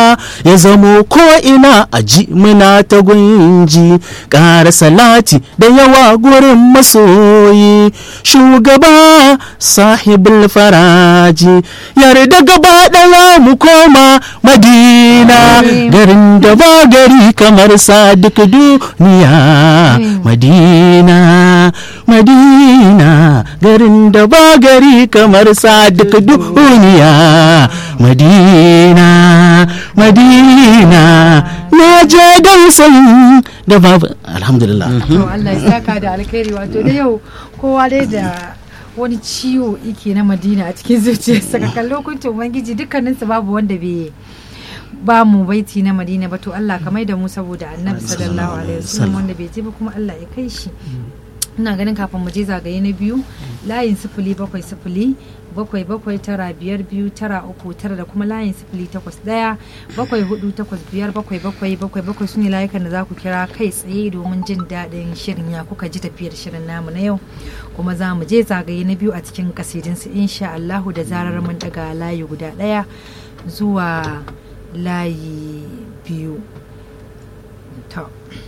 ya zamo ko ina a ji muna ta gunji ƙara salati da yawa gurin masoyi shugaba sahibul faraji yarda gaba ɗaya mu koma madina garin da ba gari kamar sa duk duniya madina madina garin da ba gari kamar sa duk duniya madina madina na je dausayi da babu alhamdulillah to Allah ya saka da alkhairi wato da yau kowa dai da wani ciwo yake na madina a cikin zuciyarsa ka kalli hukuncin ubangiji dukkaninsu babu wanda bai ba mu baiti na madina ba to Allah ka mai da mu saboda annabi sallallahu alaihi wasallam wanda bai je ba kuma Allah ya kai shi ina ganin kafin mu je zagaye na biyu layin sifili bakwai sifili bakwai bakwai tara biyar biyu tara uku tara da kuma layin sifili takwas daya bakwai hudu takwas biyar bakwai bakwai bakwai bakwai su ne layukan da za ku kira kai tsaye domin jin daɗin shirin ya kuka ji tafiyar shirin namu na yau kuma za mu je zagaye na biyu a cikin kasidinsu insha Allahu da zarar mun daga layi guda ɗaya zuwa layi biyu to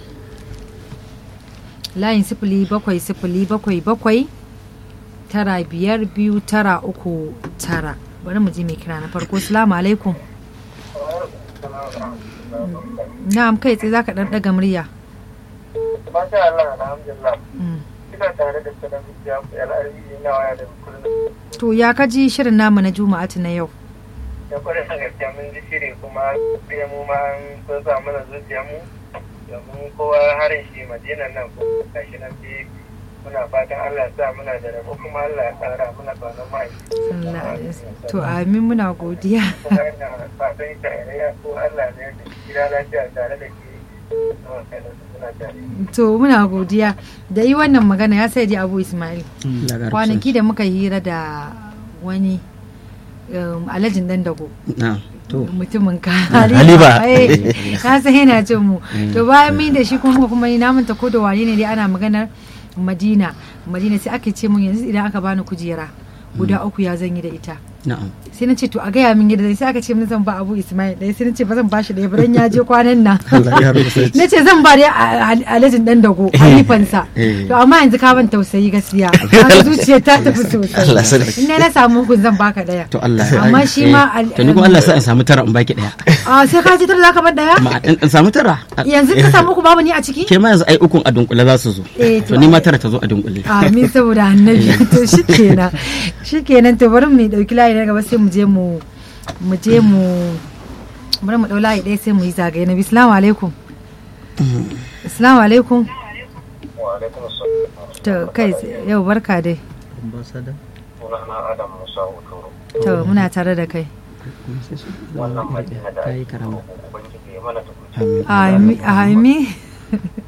layin sifili bakwai sifili bakwai bakwai tara biyar biyu tara uku tara bari mu ji mai kira na farko salamu alaikum na'am kai tsaye zaka dan daga murya Masha Allah, alhamdulillah. Ina tare da sanar da al'arbi na waya da kullum. to ya kaji shirin namu na juma'atu na yau Da kwarai da gaskiya mun ji shiri kuma sai mu ma an so sa mana zuciya mu domin kowa harin shi madinan nan ko gashi nan dai muna fatan Allah ya sa muna da rabo kuma Allah ya kara muna tsanon mai. sallallahu alaihi wasallam to amin muna godiya Kuma ina fatan tarayya ko Allah ne da gida lafiya tare da ke. Suna tare. to muna godiya da yi wannan magana ya sai abu ismail kwanaki da muka hira da wani um, alhajin dan dago na to mutumin ka Haliba. Eh, na san yana jin mu to bayan min da shi kuma muka kuma na manta ko da wane ne dai ana maganar madina madina sai ake ce mun yanzu idan aka bani kujera guda uku ya zan yi da ita na'am sai na ce to a gaya min yadda zai sai aka ce min zan ba abu ismail ɗaya sai na ce ba zan bashi ɗaya ba dan ya je kwanan nan Allah ya rubuta na ce zan ba dai a- a- alhajin dan dago halifansa Eh. to amma yanzu ka ban tausayi gaskiya kaga zuciya ta tafi Allah sosai sarki. in na samu hukun zan baka ɗaya to Allah amma shi ma al- to ni kuma Allah sa in samu tara in baki daya a sai ka ji tara zaka bar ɗaya ma in in samu tara yanzu ka samu uku babu ni a ciki ke ma yanzu ai ukun a dunkule za su zo Eh, to to ni ma ai- tara ta zo a dunkule amin saboda annabi to shikenan shikenan to bari mu dauki layi na gaba sai mu je mu mu je mu bari mu dau layi ɗaya sai mu yi zagaye na bisalamu alaikum assalamu alaikum Wa alaikum assalam. to kai yau barka dai Sunana Adam Musa Hotoro. to muna tare da kai Wannan madina da ta yi ake karama Ubangiji ya mana tukuci. Ami- ami